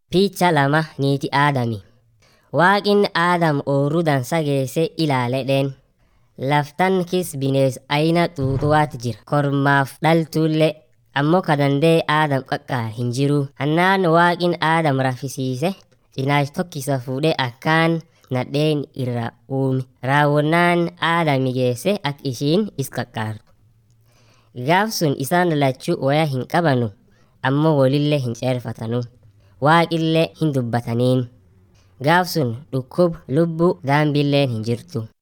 Picha lama niiti aadami. Waaqin aadam oorru dansa geesse ilaaledheen. Laftan kis binees aina xuuxuwaat jira. Kormaaf dhaltuullee ammoo kadandee aadam qaqqaar hin jiru. Hannaan waaqin aadam rafisiise cinaash tokkisa fuudhee akkaan nadheen irra uume. Raawwannaan aadami geesse ak ishiin is qaqqaartu. Gaaf sun isaan lachuu waya hin qabanu ammoo walillee hin ceerfatanu. Waaqillee hin dubbataniin. Gaaf sun dhukkub lubbuu daambilleen hin jirtu.